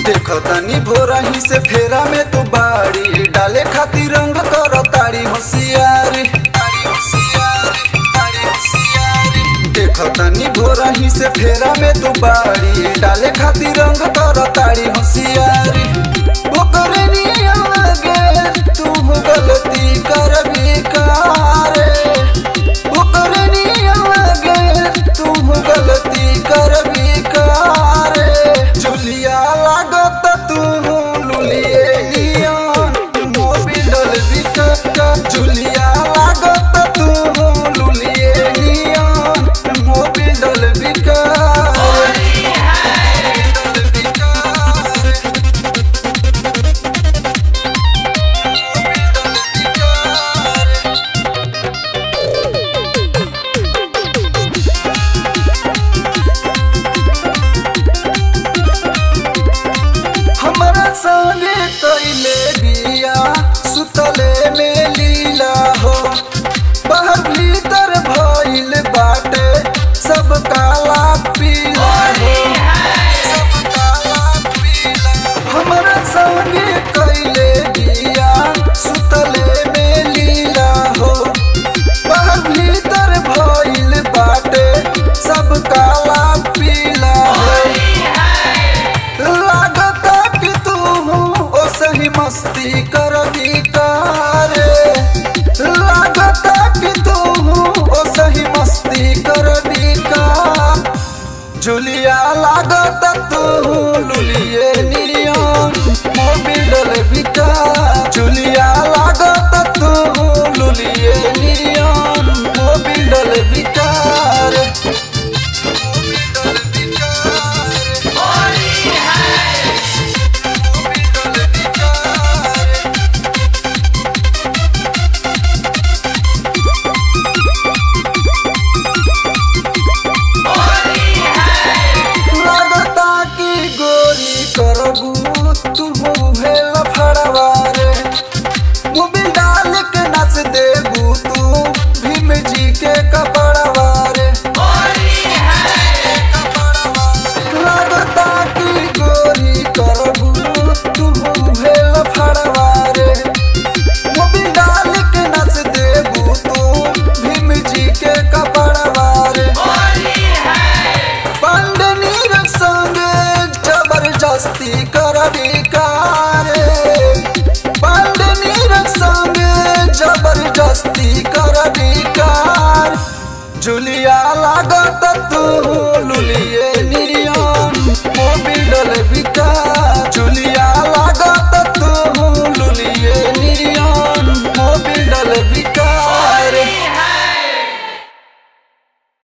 देखो तनी भोरही से फेरा में तू बाड़ी डाले खातिर रंग कर तारी होशियारी तारी होशियारी तारी होशियारी देखो तनी भोरही से फेरा में तू बाड़ी डाले खातिर रंग कर तारी होशियारी ओकरे नियम लगे तू गलती कर बेकार ओकरे नियम लगे तू गलती कर बेकार जुलिया लागत तू लुलिए नियन मोबिल डल बिकट जुलिया लागत तू लुलिए नियन मोबिल डल बिकट डल बिकट हमरा संगे कैले बिया सुतले में लीला हो बाहर भीतर भइल बाटे सब काला पीला हो सब काला पीला हमरा संगे कैले बिया सुतले में लीला हो बाहर भीतर भइल बाटे सब काला पीला हो लागता कि तू ओ सही मस्ती कर बिकारे लागता कि तू ओ सही मस्ती कर बिकार जुलिया लागता तू लुलिए नियन मोबिल डल बिका जुलिया लागता तू लुलिए नियन मोबिल डल बिकार मोबिल डल बिकार लागता कि गोरी करबू तू भेल फड़वा रे मोबिल डाल के नस देबू तू भीम जी के कपड़वा रे लागता कि गोरी करबू तू भेल फड़वा रे मोबिल डाल के नस देबू तू भीम जी के कपड़वा रे पंडनी संगे जबरदस्ती कर बिकारे पंडनी संगे जबरदस्ती कर बिकार जुलिया लागत तू लुलिए नियन मोबिल डल बिका जुलिया लागत